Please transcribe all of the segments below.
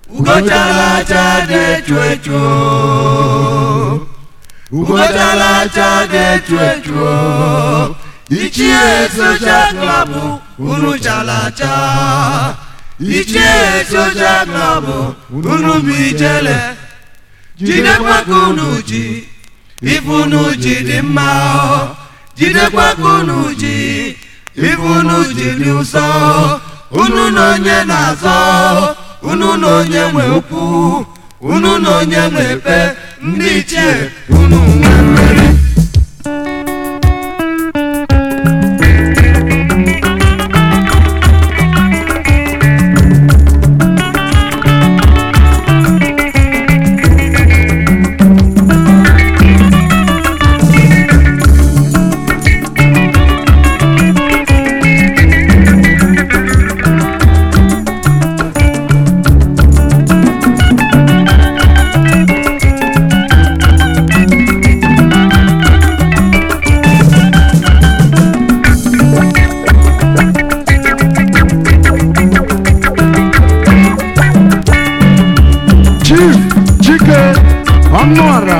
ugochalacha ga-echu echu ugochalacha ga-echu echu ichie soshal klọbụ unu chalacha ichie soshal klọbụ unu bụ ijele jidekwa ka unu ji ife unu ji dị mma jidekwa ka unu ji ife unu ji dị ụsọ unu na onye na-azọ unu na onye nwe ukwu unu na onye nwe epe ndị ichie unu nwe mmeri chief chike ọnụọra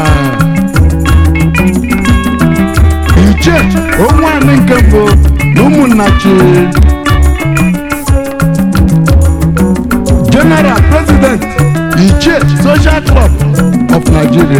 iche onweanị nke mbụ na ụmụnna chi general president iche social club of nigeria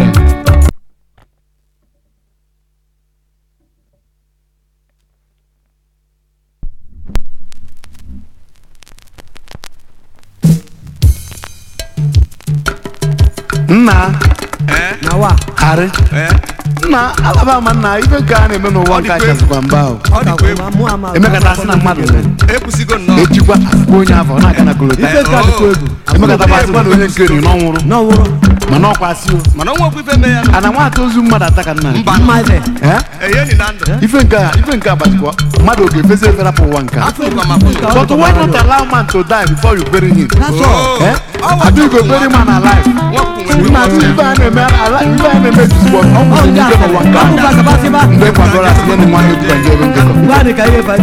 nna na wa harị nna alaba ama nna ibe nke a na-eme n'ụwa nke achasịkwa mba ahụ ọ dịkwa egwu mụ ama emekata asị na mmadụ ekwusigo nnọọ ejikwa afụkwa onye afọ ọ na-aga na kolota ife ka dịkwa egwu emekata basịkwa na onye nke ri n'ọnwụrụ n'ọwụrụ mana ọkwa asị o mana ọnwa okwu ife mee ya nụ. ana nwata ozu mmadụ ataka nna mba mma ife Eh? enyeni na ndụ ife nke a ife nke a gbachikwa mmadụ oge efezi efere apụ ụwa nke a. afụkwa ma pụrụ but why not allow man to die before you bury him that's all Eh? Abi you go bury man alive nna atụ ife a na-eme ala- ife a na-eme jizbọ ọ ọ nwụrụ ndị n'ike asịrị n'ụwa nke ọ bụ a ka kabasịba mgbe kwadoro asị nye na nwa ya ejikwa nje ebe njekọ ngwa dị ka ihe fa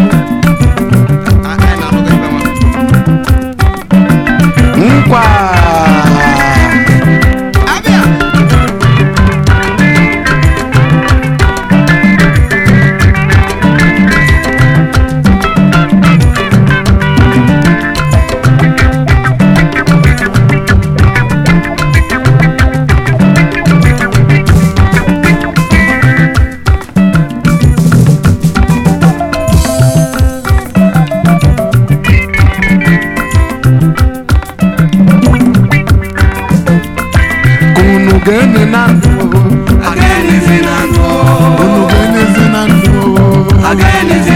nkwa unu ga-ene na ndụ agaghị ezi na ndụ unu ga-enezi na ndụ agaghị ezi